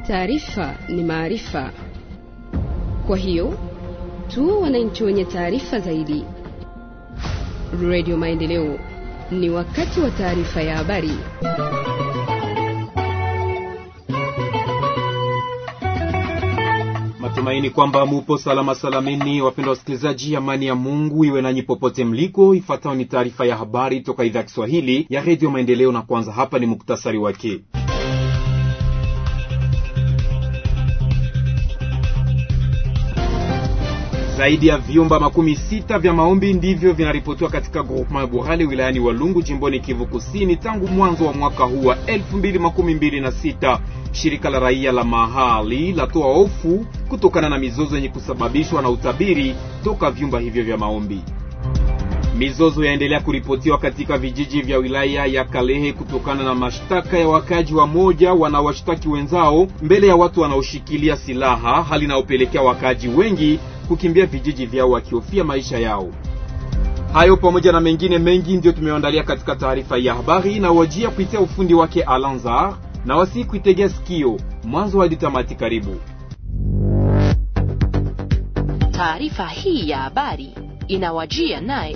Taarifa ni maarifa, kwa hiyo tu wananchi wenye taarifa zaidi. Radio Maendeleo, ni wakati wa taarifa ya habari. Matumaini kwamba mupo salama salamini, wapendwa wasikilizaji. Amani ya Mungu iwe nanyi popote mliko. Ifuatayo ni taarifa ya habari toka idhaa ya Kiswahili ya redio Maendeleo, na kwanza hapa ni muktasari wake. Zaidi ya vyumba makumi sita vya maombi ndivyo vinaripotiwa katika groupement Burale wilayani Walungu jimboni Kivu Kusini tangu mwanzo wa mwaka huu wa 2026. Shirika la raia la mahali latoa hofu kutokana na mizozo yenye kusababishwa na utabiri toka vyumba hivyo vya maombi. Mizozo yaendelea kuripotiwa katika vijiji vya wilaya ya Kalehe kutokana na mashtaka ya wakaji wa moja wanaowashtaki wenzao mbele ya watu wanaoshikilia silaha, hali inayopelekea wakaji wengi kukimbia vijiji vyao wakihofia maisha yao. Hayo pamoja na mengine mengi ndiyo tumeandalia katika taarifa ya habari na wajia kuitia ufundi wake Alanzar na wasi kuitegea sikio mwanzo hadi tamati. Karibu taarifa hii ya habari inawajia naye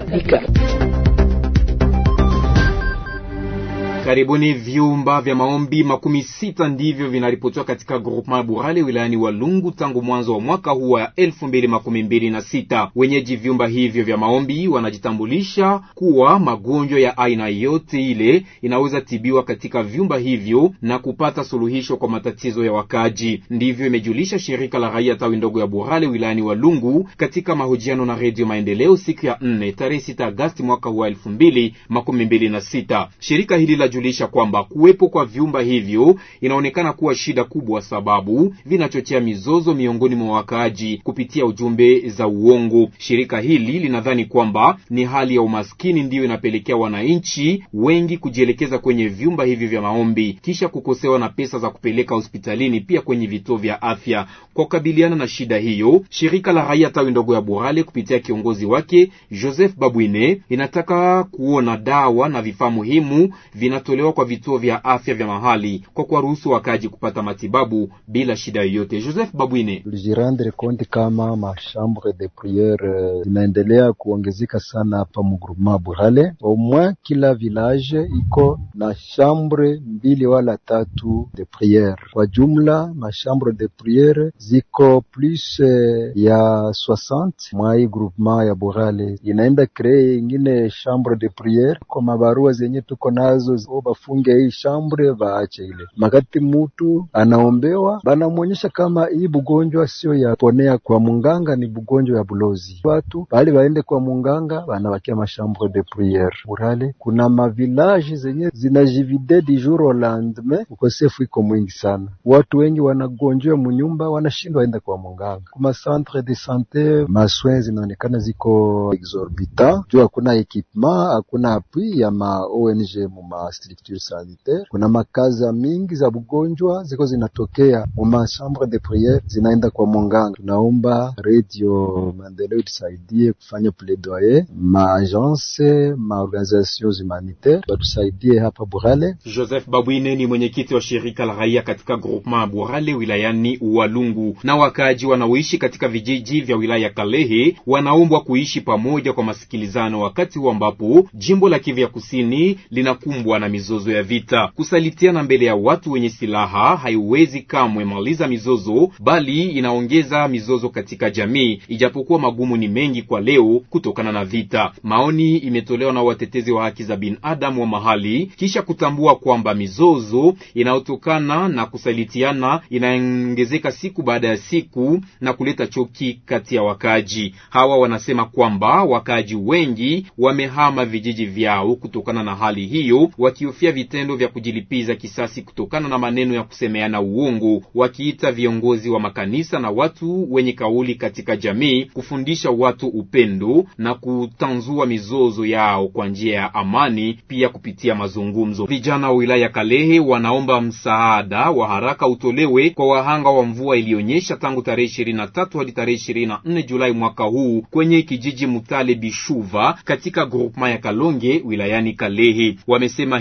Karibuni. Vyumba vya maombi makumi sita ndivyo vinaripotiwa katika groupement Burale wilayani Walungu tangu mwanzo wa mwaka huu wa elfu mbili makumi mbili na sita. Wenyeji vyumba hivyo vya maombi wanajitambulisha kuwa magonjwa ya aina yote ile inaweza tibiwa katika vyumba hivyo na kupata suluhisho kwa matatizo ya wakaji. Ndivyo imejulisha shirika la raia tawi ndogo ya Burale wilayani Walungu katika mahojiano na Redio Maendeleo siku ya nne tarehe sita Agasti mwaka huu wa elfu mbili makumi mbili na sita. Shirika hili la julisha kwamba kuwepo kwa vyumba hivyo inaonekana kuwa shida kubwa, sababu vinachochea mizozo miongoni mwa wakaaji kupitia ujumbe za uongo. Shirika hili linadhani kwamba ni hali ya umaskini ndiyo inapelekea wananchi wengi kujielekeza kwenye vyumba hivi vya maombi kisha kukosewa na pesa za kupeleka hospitalini, pia kwenye vituo vya afya. Kwa kukabiliana na shida hiyo, shirika la raia tawi ndogo ya Burale kupitia kiongozi wake Joseph Babwine inataka kuona dawa na vifaa muhimu vinatolewa kwa vituo vya afya vya mahali kwa kuwaruhusu wakaji kupata matibabu bila shida yoyote. Joseph Babwine: tulijirendre compte kama machambre de priere zinaendelea kuongezeka sana hapa mugrupema Burale. Au moins kila village iko na chambre mbili wala tatu de priere. Kwa jumla machambre de priere ziko plus ya 60 mwa hii groupema ya Burale. Inaenda kree ingine chambre de priere kwa mabarua zenye tuko nazo bafunge hii shambre vaache ile makati mutu anaombewa, banamwonyesha kama hii bugonjwa sio ya ponea kwa munganga, ni bugonjwa ya bulozi. Watu bali baende kwa munganga, banabakia mashambre de priere Burale. Kuna mavilaji zenye zinajivide du jour au lendemain, ukosefu iko mwingi sana, watu wengi wanagonjwa munyumba, wanashindwa enda kwa munganga. Kuma centre de sante maswin zinaonekana ziko exorbitant juu hakuna ekipement, hakuna appui ya ma ONG muma structure sanitaire. Kuna makaza mingi za bugonjwa ziko zinatokea muma chambre de priere zinaenda kwa munganga. Tunaomba Radio Maendeleo tusaidie kufanya plaidoyer, ma agence ma organisations humanitaire batusaidie hapa Burale. Joseph Babwine ni mwenyekiti wa shirika la raia katika groupement Burale wilayani Walungu. Na wakaaji wanaoishi katika vijiji vya wilaya Kalehe wanaombwa kuishi pamoja kwa masikilizano, wakati huu ambapo jimbo la Kivu ya kusini linakumbwa na mizozo ya vita. Kusalitiana mbele ya watu wenye silaha haiwezi kamwe maliza mizozo, bali inaongeza mizozo katika jamii, ijapokuwa magumu ni mengi kwa leo kutokana na vita. Maoni imetolewa na watetezi wa haki za binadamu wa mahali kisha kutambua kwamba mizozo inayotokana na kusalitiana inaongezeka siku baada ya siku na kuleta choki kati ya wakaaji hawa. Wanasema kwamba wakaaji wengi wamehama vijiji vyao kutokana na hali hiyo, wakihofia vitendo vya kujilipiza kisasi kutokana na maneno ya kusemeana uongo, wakiita viongozi wa makanisa na watu wenye kauli katika jamii kufundisha watu upendo na kutanzua mizozo yao kwa njia ya amani, pia kupitia mazungumzo. Vijana wa wilaya Kalehe wanaomba msaada wa haraka utolewe kwa wahanga wa mvua iliyonyesha tangu tarehe ishirini na tatu hadi tarehe ishirini na nne Julai mwaka huu kwenye kijiji Mutale Bishuva katika groupement ya Kalonge wilayani Kalehe. Wamesema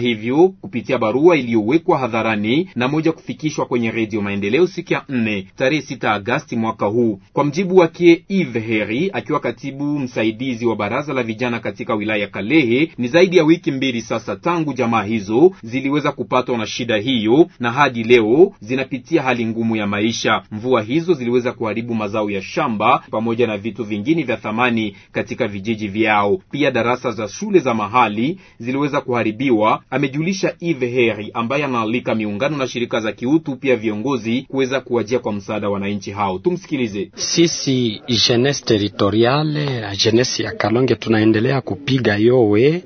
hivyo kupitia barua iliyowekwa hadharani na moja kufikishwa kwenye Redio Maendeleo siku ya nne tarehe sita Agasti mwaka huu. Kwa mjibu wake Eve Heri, akiwa katibu msaidizi wa baraza la vijana katika wilaya ya Kalehe, ni zaidi ya wiki mbili sasa tangu jamaa hizo ziliweza kupatwa na shida hiyo, na hadi leo zinapitia hali ngumu ya maisha. Mvua hizo ziliweza kuharibu mazao ya shamba pamoja na vitu vingine vya thamani katika vijiji vyao. Pia darasa za shule za mahali ziliweza kuharibiwa, amejulisha Eve Heri, ambaye anaalika miungano na shirika za kiutu pia viongozi kuweza kuwajia kwa msaada wananchi hao. Tumsikilize. Sisi jeunesse territoriale jeunesse ya Kalonge tunaendelea kupiga yowe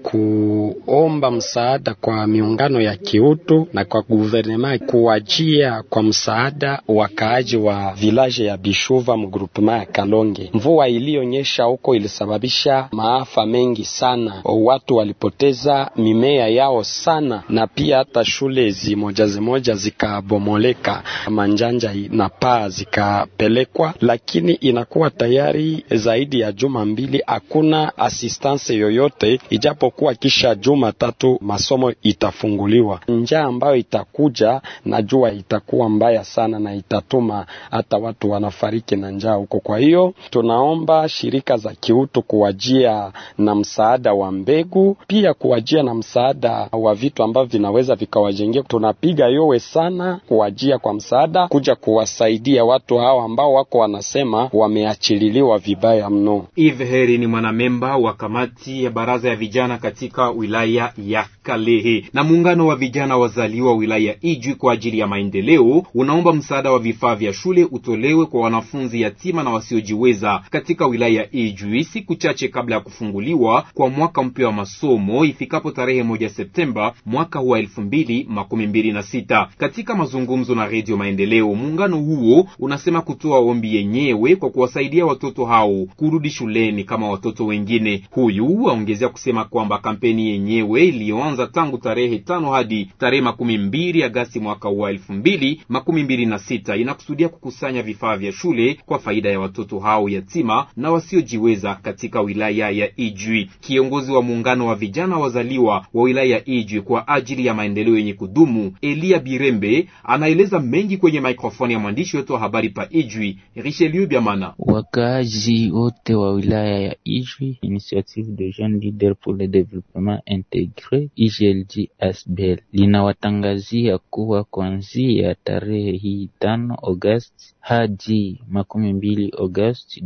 kuomba msaada kwa miungano ya kiutu na kwa guvernema kuwajia kwa msaada wakaaji wa village ya Bishuva mgrupema ya Kalonge. Mvua iliyonyesha huko ilisababisha maafa mengi sana, watu walipoteza mimea yao sana, na pia hata shule zimoja zimoja zikabomoleka, manjanja na paa zikapelekwa, lakini inakuwa tayari zaidi ya juma mbili hakuna assistance yoyote, ijapokuwa kisha juma tatu masomo itafunguliwa. Njaa ambayo itakuja najua itakuwa mbaya sana na itatuma hata watu wanafariki na njaa huko. Kwa hiyo tunaomba shirika za kiutu kuwajia na msaada wa mbegu, pia kuwajia na msaada wa vitu ambavyo vinaweza vikawajengea. Tunapiga yowe sana kuwajia kwa msaada, kuja kuwasaidia watu hao ambao wako wanasema wameachililiwa vibaya mno. Eve Heri ni mwanamemba wa kamati ya baraza ya vijana katika wilaya ya Kalehe. Na muungano wa vijana wazaliwa wilaya ya Ijwi kwa ajili ya maendeleo unaomba msaada wa vifaa vya shule utolewe kwa wanafunzi yatima na wasiojiweza katika wilaya ya Ijwi siku chache kabla ya kufunguliwa kwa mwaka mpya wa masomo ifikapo tarehe moja Septemba mwaka huu wa elfu mbili makumi mbili na sita. Katika mazungumzo na Redio Maendeleo, muungano huo unasema kutoa ombi yenyewe kwa kuwasaidia watoto hao kurudi shuleni kama watoto wengine. Huyu aongezea kusema kwamba kampeni yenyewe iliyoanza tangu tarehe tano hadi tarehe makumi mbili Agasti mwaka wa elfu mbili makumi mbili na sita inakusudia kukusanya vifaa vya shule kwa faida ya watoto hao yatima na wasiojiweza katika wilaya ya Ijwi. Kiongozi wa muungano wa vijana wazaliwa wa wilaya ya Ijwi kwa ajili ya maendeleo yenye kudumu Elia Birembe anaeleza mengi kwenye mikrofoni ya mwandishi wetu wa habari pa Ijwi Richelieu Biamana. Wakaaji wote wa wilaya ya Ijwi, Initiative de Jeunes Leaders pour le Développement Intégré IJLD ASBEL linawatangazia kuwa kuanzia tarehe hii tano Agosti hadi makumi mbili Agosti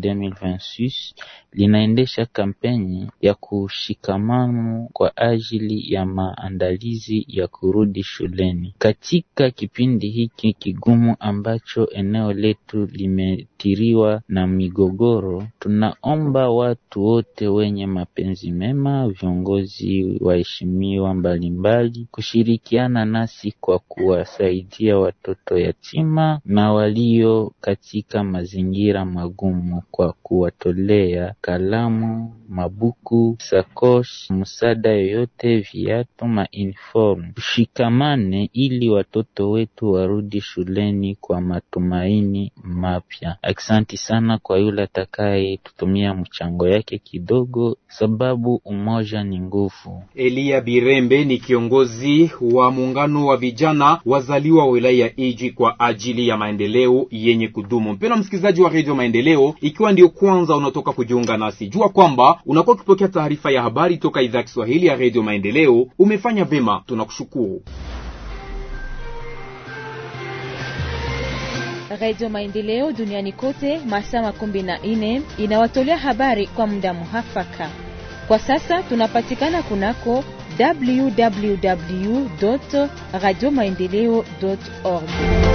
2026 linaendesha kampeni ya kushikamano kwa ajili ya maandalizi ya kurudi shuleni. Katika kipindi hiki kigumu ambacho eneo letu limetiriwa na migogoro, tunaomba watu wote wenye mapenzi mema, viongozi waheshimiwa mbalimbali, kushirikiana nasi kwa kuwasaidia watoto yatima na walio katika mazingira magumu kwa kuwatolea kalamu, mabuku, sakosh, msaada yoyote, viatu, mauniform. Tushikamane ili watoto wetu warudi shuleni kwa matumaini mapya. Aksanti sana kwa yule atakaye tutumia mchango yake kidogo, sababu umoja ni nguvu. Elia Birembe ni kiongozi wa muungano wa vijana wazaliwa wa wilaya ya Ijwi kwa ajili ya maendeleo yenye kudumu. Mpendwa msikilizaji wa redio Maendeleo, ikiwa ndio kwanza unatoka kujiunga nasi, jua kwamba unakuwa ukipokea taarifa ya habari toka idhaa ya Kiswahili ya redio Maendeleo. Umefanya vema, tunakushukuru. Radio Maendeleo duniani kote masaa makumi na nne inawatolea habari kwa muda muhafaka. Kwa sasa tunapatikana kunako www radio maendeleo org.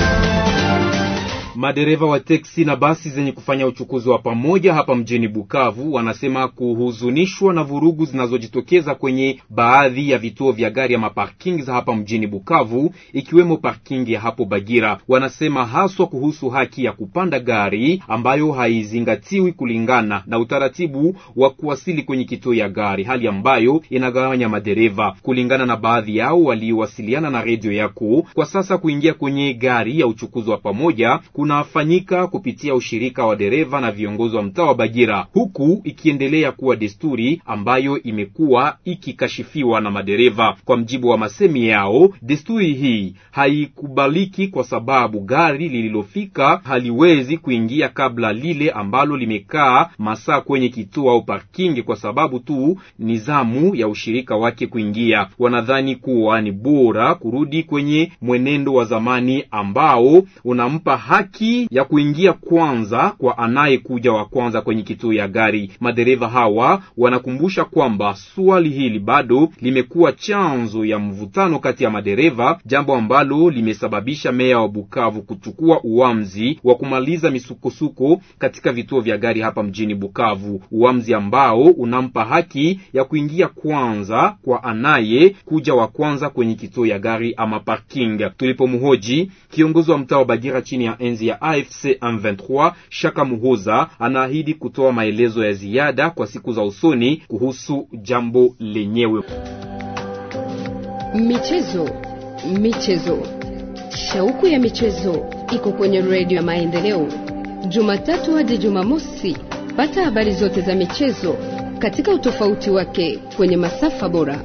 Madereva wa teksi na basi zenye kufanya uchukuzi wa pamoja hapa mjini Bukavu wanasema kuhuzunishwa na vurugu zinazojitokeza kwenye baadhi ya vituo vya gari ya maparking za hapa mjini Bukavu, ikiwemo parking ya hapo Bagira. Wanasema haswa kuhusu haki ya kupanda gari ambayo haizingatiwi kulingana na utaratibu wa kuwasili kwenye kituo ya gari, hali ambayo inagawanya madereva. Kulingana na baadhi yao waliowasiliana na redio yako, kwa sasa kuingia kwenye gari ya uchukuzi wa pamoja unafanyika kupitia ushirika wa dereva na viongozi wa mtaa wa Bagira, huku ikiendelea kuwa desturi ambayo imekuwa ikikashifiwa na madereva. Kwa mjibu wa masemi yao, desturi hii haikubaliki kwa sababu gari lililofika haliwezi kuingia kabla lile ambalo limekaa masaa kwenye kituo au parking, kwa sababu tu ni zamu ya ushirika wake kuingia. Wanadhani kuwa ni bora kurudi kwenye mwenendo wa zamani ambao unampa haki ya kuingia kwanza kwa anayekuja wa kwanza kwenye kituo ya gari. Madereva hawa wanakumbusha kwamba swali hili bado limekuwa chanzo ya mvutano kati ya madereva, jambo ambalo limesababisha meya wa Bukavu kuchukua uamuzi wa kumaliza misukosuko katika vituo vya gari hapa mjini Bukavu, uamuzi ambao unampa haki ya kuingia kwanza kwa anaye kuja wa kwanza kwenye kituo ya gari ama parking. Tulipomhoji kiongozi wa mtaa wa Bagira chini ya enzi ya AFC M23 Shaka Muhoza, anaahidi kutoa maelezo ya ziada kwa siku za usoni kuhusu jambo lenyewe. Michezo, michezo, shauku ya michezo iko kwenye redio ya Maendeleo, Jumatatu hadi Jumamosi. Pata habari zote za michezo katika utofauti wake kwenye masafa bora.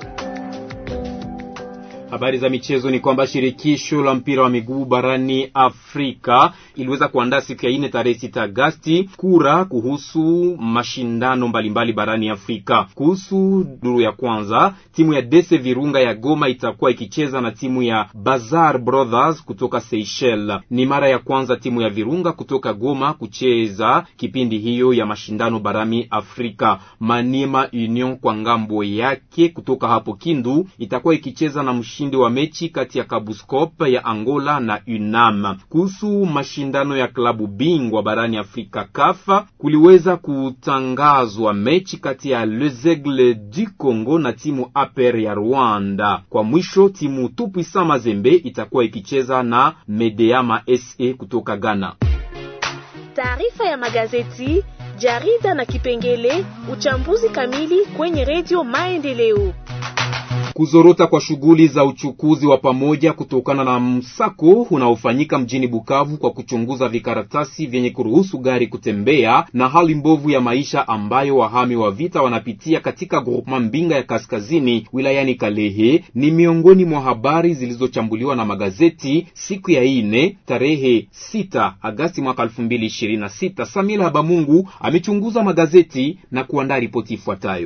Habari za michezo ni kwamba shirikisho la mpira wa miguu barani Afrika iliweza kuandaa siku ya ine tarehe sita Agasti kura kuhusu mashindano mbalimbali barani Afrika. Kuhusu duru ya kwanza, timu ya Dese Virunga ya Goma itakuwa ikicheza na timu ya Bazar Brothers kutoka Seychelles. Ni mara ya kwanza timu ya Virunga kutoka Goma kucheza kipindi hiyo ya mashindano barani Afrika. Maniema Union kwa ngambo yake kutoka hapo Kindu itakuwa ikicheza na mshindi wa mechi kati ya Kabuskop ya Angola na UNAM. Kuhusu mashindano ya klabu bingwa barani Afrika kafa, kuliweza kutangazwa mechi kati ya Les Aigles du Congo na timu APR ya Rwanda. Kwa mwisho timu Tupwisa Mazembe itakuwa ikicheza na Medeama SA kutoka Ghana. Taarifa ya magazeti, jarida na kipengele uchambuzi kamili kwenye redio Maendeleo. Kuzorota kwa shughuli za uchukuzi wa pamoja kutokana na msako unaofanyika mjini Bukavu kwa kuchunguza vikaratasi vyenye kuruhusu gari kutembea na hali mbovu ya maisha ambayo wahami wa vita wanapitia katika groupement Mbinga ya Kaskazini wilayani Kalehe ni miongoni mwa habari zilizochambuliwa na magazeti siku ya ine tarehe 6 Agasti mwaka 2026. Samila Habamungu amechunguza magazeti na kuandaa ripoti ifuatayo.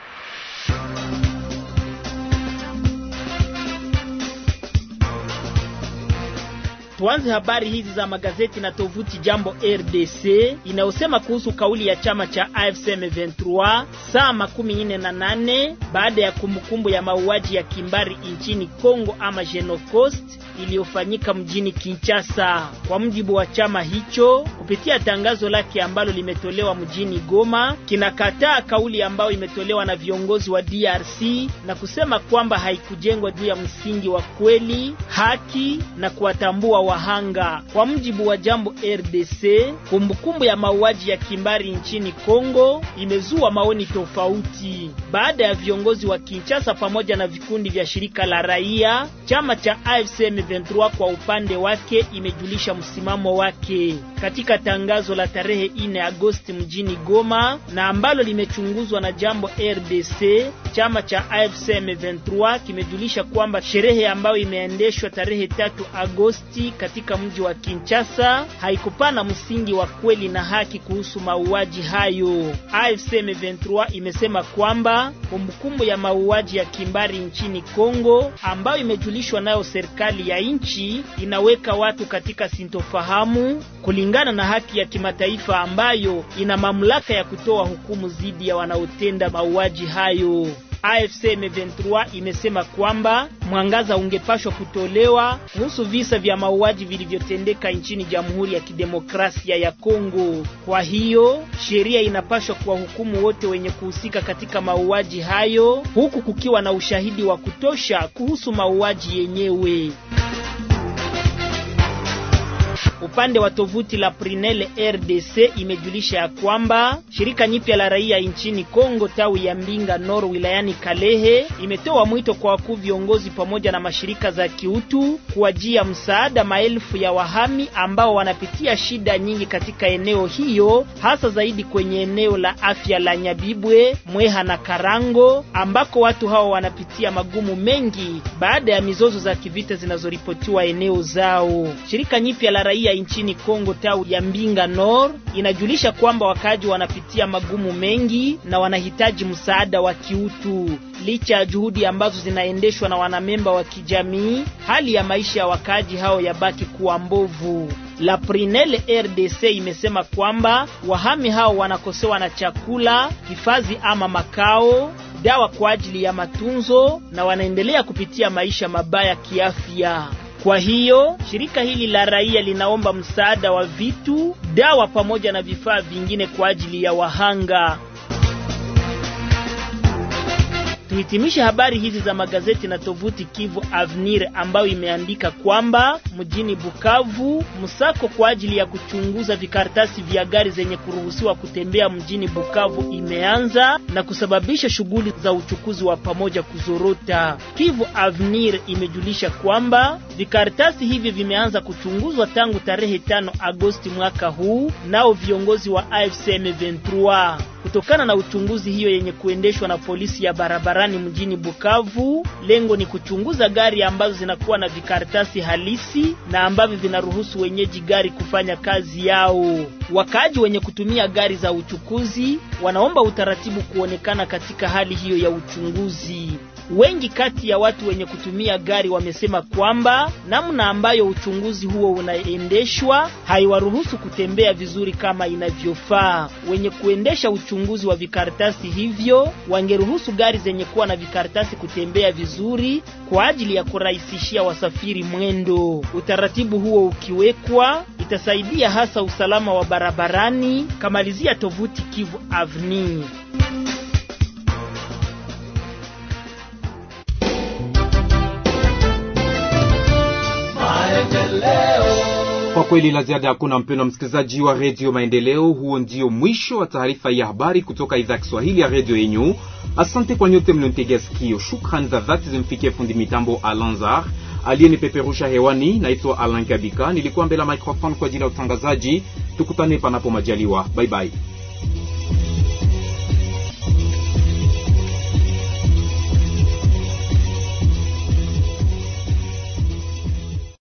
Tuanze habari hizi za magazeti na tovuti Jambo RDC inayosema kuhusu kauli ya chama cha AFC M23 saa makumi nne na nane baada ya kumbukumbu ya mauaji ya kimbari nchini Kongo ama Genocost iliyofanyika mjini Kinshasa. Kwa mujibu wa chama hicho, kupitia tangazo lake ambalo limetolewa mjini Goma, kinakataa kauli ambayo imetolewa na viongozi wa DRC na kusema kwamba haikujengwa juu ya msingi wa kweli, haki na kuwatambua wahanga. Kwa mujibu wa Jambo RDC, kumbukumbu ya mauaji ya kimbari nchini Kongo imezua maoni tofauti baada ya viongozi wa Kinshasa pamoja na vikundi vya shirika la raia. Chama cha AFC M23 kwa upande wake imejulisha msimamo wake katika tangazo la tarehe 4 Agosti mjini Goma na ambalo limechunguzwa na Jambo RDC. Chama cha AFC M23 kimejulisha kwamba sherehe ambayo imeendeshwa tarehe tatu Agosti katika mji wa Kinshasa haikupana msingi wa kweli na haki kuhusu mauaji hayo. AFC M23 imesema kwamba kumbukumbu ya mauaji ya kimbari nchini Kongo ambayo imejulishwa nayo serikali ya nchi inaweka watu katika sintofahamu kulingana na haki ya kimataifa ambayo ina mamlaka ya kutoa hukumu dhidi ya wanaotenda mauaji hayo. AFC M23 imesema kwamba mwangaza ungepashwa kutolewa kuhusu visa vya mauaji vilivyotendeka nchini Jamhuri ya Kidemokrasia ya Kongo. Kwa hiyo sheria inapashwa kuwahukumu wote wenye kuhusika katika mauaji hayo, huku kukiwa na ushahidi wa kutosha kuhusu mauaji yenyewe. Upande wa tovuti la Prinel RDC imejulisha ya kwamba shirika nyipya la raia nchini Kongo tawi ya Mbinga Nord wilayani Kalehe imetoa mwito kwa wakuu viongozi pamoja na mashirika za kiutu kuwajia msaada maelfu ya wahami ambao wanapitia shida nyingi katika eneo hiyo, hasa zaidi kwenye eneo la afya la Nyabibwe, Mweha na Karango ambako watu hao wanapitia magumu mengi baada ya mizozo za kivita zinazoripotiwa eneo zao. Shirika nyipya la raia nchini Kongo tawi ya Mbinga Nord inajulisha kwamba wakaaji wanapitia magumu mengi na wanahitaji msaada wa kiutu. Licha ya juhudi ambazo zinaendeshwa na wanamemba wa kijamii, hali ya maisha ya wakaaji hao yabaki kuwa mbovu. La Prinel RDC imesema kwamba wahami hao wanakosewa na chakula, hifadhi ama makao, dawa kwa ajili ya matunzo na wanaendelea kupitia maisha mabaya kiafya. Kwa hiyo shirika hili la raia linaomba msaada wa vitu, dawa pamoja na vifaa vingine kwa ajili ya wahanga. Tuhitimishe habari hizi za magazeti na tovuti Kivu Avenir ambayo imeandika kwamba mjini Bukavu msako kwa ajili ya kuchunguza vikaratasi vya gari zenye kuruhusiwa kutembea mjini Bukavu imeanza na kusababisha shughuli za uchukuzi wa pamoja kuzorota. Kivu Avenir imejulisha kwamba vikaratasi hivi vimeanza kuchunguzwa tangu tarehe tano Agosti mwaka huu nao viongozi wa AFC M23 kutokana na uchunguzi hiyo yenye kuendeshwa na polisi ya barabarani mjini Bukavu. Lengo ni kuchunguza gari ambazo zinakuwa na vikaratasi halisi na ambavyo vinaruhusu wenyeji gari kufanya kazi yao. Wakaaji wenye kutumia gari za uchukuzi wanaomba utaratibu kuonekana katika hali hiyo ya uchunguzi. Wengi kati ya watu wenye kutumia gari wamesema kwamba namna ambayo uchunguzi huo unaendeshwa haiwaruhusu kutembea vizuri kama inavyofaa. Wenye kuendesha uchunguzi wa vikaratasi hivyo wangeruhusu gari zenye kuwa na vikaratasi kutembea vizuri kwa ajili ya kurahisishia wasafiri mwendo. Utaratibu huo ukiwekwa, itasaidia hasa usalama wa barabarani. Kamalizia tovuti Kivu Avenir. Kwa kweli la ziada hakuna, mpendwa msikilizaji wa redio Maendeleo. Huo ndio mwisho wa taarifa ya habari kutoka idhaa ya Kiswahili ya redio yenyu. Asante kwa nyote mlionitegea sikio. Shukrani za dhati zimfikie fundi mitambo Alanzar aliyenipeperusha hewani. Naitwa Alan Kabika, nilikuwa mbele ya microphone kwa ajili ya utangazaji. Tukutane panapo majaliwa, bye bye.